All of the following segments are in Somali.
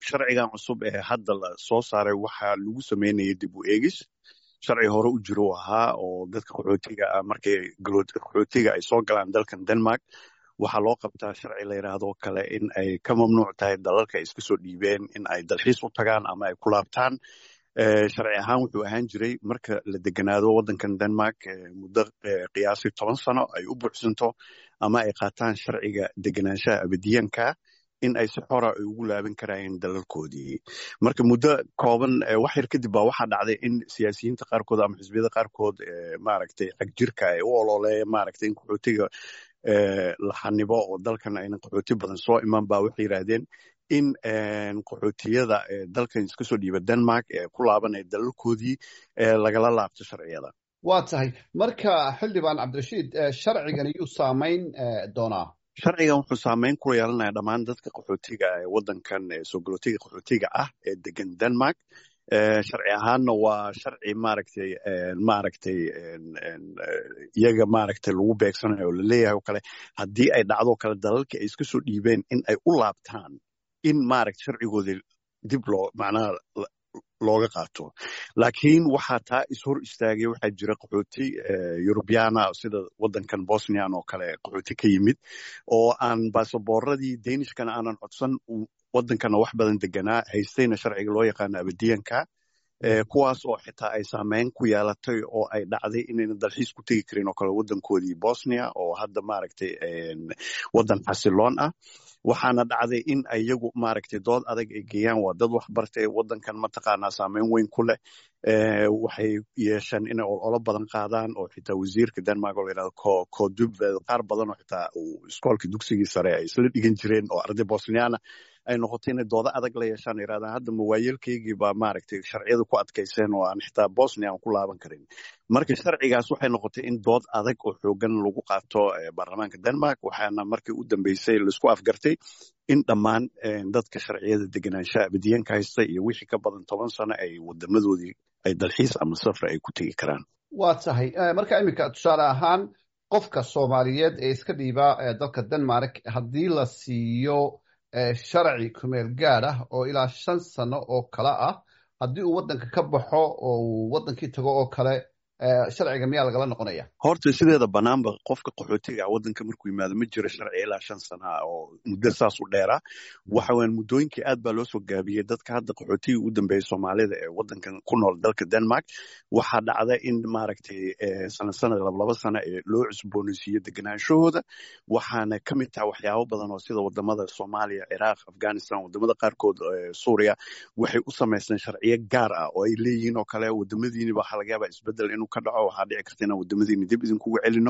sharcigan cusub ee hadda la soo saaray waxaa lagu sameynaya dib u eegis sharci hore u jiro ahaa oo dadka qaxootiga ah markay qaxootiga ay soo galaan dalkan denmark waxaa loo qabtaa sharci la yidhaahdo kale in ay ka mamnuuc tahay dalalka ay iska soo dhiibeen in ay dalxiis u tagaan ama ay ku laabtaan sharci ahaan wuxuu ahaan jiray marka la deganaado waddankan denmark muddo qiyaasii toban sano ay u buuxsanto ama ay qaataan sharciga deganaanshaha abadiyanka in ay si xora ay ugu laaban karayeen dalalkoodii marka muddo kooban wax yar kadib baa waxaa dhacday in siyaasiyiinta qaarkood ama xisbiyada qaarkood maaragtay xagjirka ay u ololeeyeen maaragtay in qaxootiga la xanibo oo dalkan ayna qaxooti badan soo iman ba waxay yidhaahdeen in qaxootiyada dalkan iska soo dhiiba denmark ee ku laabanaya dalalkoodii lagala laabto sharciyada waa tahay marka xildhibaan cabdirashiid sharcigan iyuu saamayn doonaa sharcigan wuxuu saameyn ku yeelanaya dhammaan dadka qaxootiga ee waddankan soogolootiga qaxootiga ah ee degan denmark sharci ahaanna waa sharci maaragtay maaragtay iyaga maaragtay lagu beegsanayo oo laleeyahay oo kale haddii ay dhacdo kale dalalkii ay iska soo dhiibeen in ay u laabtaan in maaragta sharcigoodii dib loo macnaha looga qaato laakiin waxaa taa ishor istaagay waxaa jira qaxooti yurubyana sida waddankan bosnian oo kale qaxooti ka yimid oo aan basaboorradii danishkana aanan codsan waddankana wax badan deganaa haystayna sharciga loo yaqaano abadiyanka kuwaas oo xitaa ay saameyn ku yeelatay oo ay dhacday inayna dalxiis ku tegi karin oo kale waddankoodii bosnia oo hadda maaragtay waddan xasiloon ah waxaana dhacday in iyagu maaragtay dood adag ay geeyaan waa dad wax bartay waddankan mataqaanaa saameyn weyn ku leh waxay yeesheen inay ololo badan qaadaan oo xitaa wasiirka denmark oo la yidhahdo kodubved qaar badan oo xitaa iskoolka dugsigii sare ay isla dhigan jireen oo arday bosniana ay noqotay inay doodo adag la yeeshaan yidhahdaan hadda mawaayeelkaygii baa maaragtay sharciyada ku adkayseen oo aan xitaa bosnia aan ku laaban karin marka sharcigaas waxay noqotay in dood adag oo xoogan lagu qaato baarlamaanka denmark waxaana markii u dambeysay laisku afgartay in dhammaan dadka sharciyada deganaanshaha abadiyanka haysta iyo wixii ka badan toban sano ay wadamadoodii ay dalxiis ama safra ay ku tegi karaan waa tahay marka iminka tusaale ahaan qofka soomaaliyeed ee iska dhiiba dalka denmark haddii la siiyo sharci kumeel gaad ah oo ilaa shan sano oo kale ah haddii uu waddanka ka baxo oo uu waddankii tago oo kale sharciga miyaa lagala noqonaya horta sideeda banaanba qofka qaxootiga ah waddanka markuu yimaado ma jiro sharci ilaa shan sana oo muddo saas u dheera waxa weyan muddooyinkii aad baa loo soo gaabiyey dadka hadda qaxootiga u dambeeyey soomaalida ee waddankan ku nool dalka denmark waxaa dhacda in maaragtay sana sanad lablaba sana ee loo cusboonaysiiyo deganaanshahooda waxaana ka mid taha waxyaabo badan oo sida wadamada soomaaliya ciraaq afghanistan wadamada qaarkood suuriya waxay u samaysteen sharciyo gaar ah oo ay leeyihiin oo kale wadamadiiniba waxaa laga yaabaa isbedel inuu ka dhaco waxaa dhici karta inaan wadamadiini dib idinkugu celino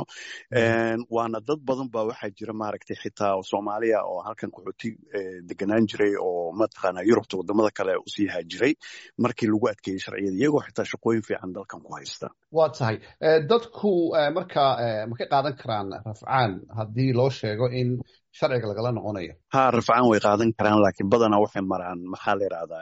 waana dad badan ba waxaa jira maaragtay xitaa soomaaliya oo halkan qaxooti deganaan jiray oo mataqaana yurubta wadamada kale usii haajiray markii lagu adkeeyey sharciyada iyagoo xitaa shaqooyin fiican dalkan ku haysta waa tahay dadku marka ma ka qaadan karaan rafcaan haddii loo sheego in sharciga lagala noqonayo ha rafcaan way qaadan karaan laakiin badanaa waxay maraan maxaa la yidhahdaa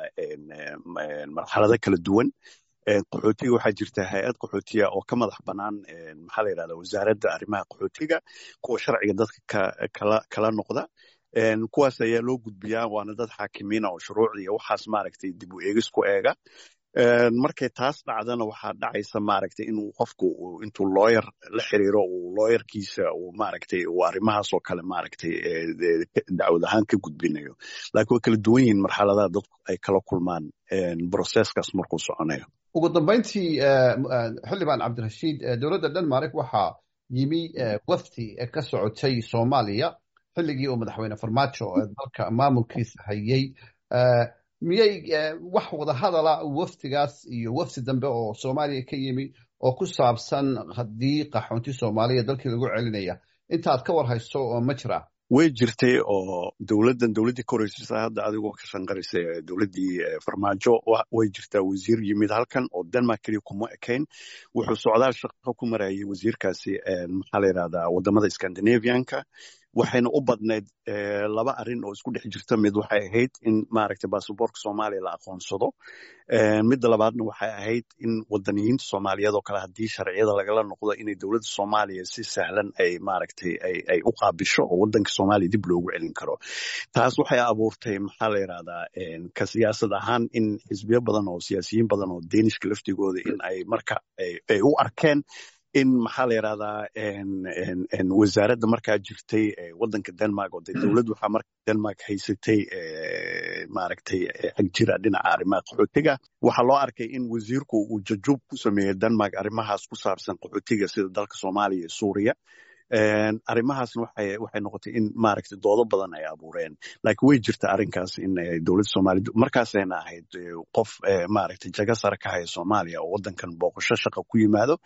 marxalado kala duwan qaxootiga waxaa jirta hay-ad qaxootiya oo ka madax bannaan maxaa la yidhahda wasaaradda arrimaha qaxootiga kuwa sharciga dadka kala kala noqda kuwaas ayaa loo gudbiyaa waana dad xaakimiina oo shuruucda iyo waxaas maaragtay dib u eegis ku eega markay taas dhacdana waxaa dhacaysa maaragtay inuu qofku intuu looyar la xiriiro uu looyarkiisa uu maaragtay uu arrimahaas oo kale maaragtay dacwad ahaan ka gudbinayo laakiin way kala duwan yihiin marxaladaha dadku ay kala kulmaan broseskaas markuu soconayo ugu dambayntii xildhibaan cabdirashiid dowladda denmark waxaa yimi wafdi ka socotay soomaaliya xilligii uu madaxweyne farmaajo dalka maamulkiisa hayey miyay wax wada hadala wafdigaas iyo wafdi dambe oo soomaaliya ka yimi oo ku saabsan haddii qaxoonti soomaaliya dalkii lagu celinaya intaad ka war hayso oo ma jira way jirtay oo dowladdan dowladdii ka horeysaysa hadda adigoo ka shanqarisay dowladdii farmaajo way jirtaa wasiir yimid halkan oo denmark keliya kuma ekayn wuxuu socdaal shaqo ku marayay wasiirkaasi maxaa la yidhahdaa wadamada scandinavianka waxayna u badnayd laba arrin oo isku dhex jirta mid waxay ahayd in maaragtay baasaboorka soomaaliya la aqoonsado midda labaadna waxay ahayd in wadaniyiinta soomaaliyeed oo kale haddii sharciyada lagala noqdo inay dowladda soomaaliya si sahlan ay maaragtay ay u qaabisho oo waddanka soomaaliya dib loogu celin karo taas waxay abuurtay maxaa la yidhahdaa ka siyaasad ahaan in xisbiyo badan oo siyaasiyiin badan oo deenishka laftigooda in ay marka ay u arkeen in maxaa la yidhahdaa wasaaradda markaa jirtay waddanka denmark oo dee dowladd waxaa marka denmark haysatay maaragtay xagjira dhinaca arrimaha qaxootiga waxaa loo arkay in wasiirku uu jajuub ku sameeyey denmark arrimahaas ku saabsan qaxootiga sida dalka soomaaliya iyo suuriya arrimahaasna waxay waxay noqotay in maaragtay doodo badan ay abuureen laakiin way jirta arrinkaas in dowladda soomaaliya markaasayna ahayd qof maaragtay jaga sare ka haya soomaaliya oo waddankan booqasho shaqa ku yimaado